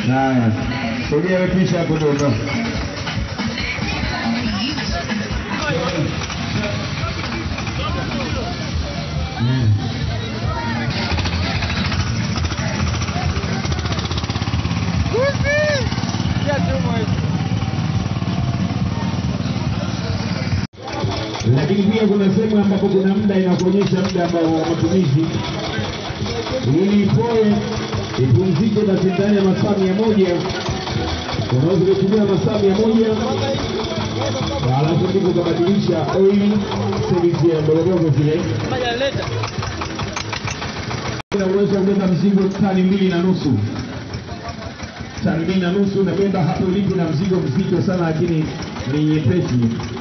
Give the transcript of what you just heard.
Haya, sogea wewe kisha hapo ndio ondoka. lakini pia kuna sehemu ambapo kuna muda inakuonyesha muda ambao wa matumizi ili ipoe ipumzike basi ndani ya masaa mia moja unaweza kutumia masaa mia moja alafu ndipo ukabadilisha oili service ya ndogondogo zile unaweza kubeba mzigo tani mbili na nusu tani mbili na nusu nabeba hapo ulipo na mzigo mzito sana lakini ni nyepesi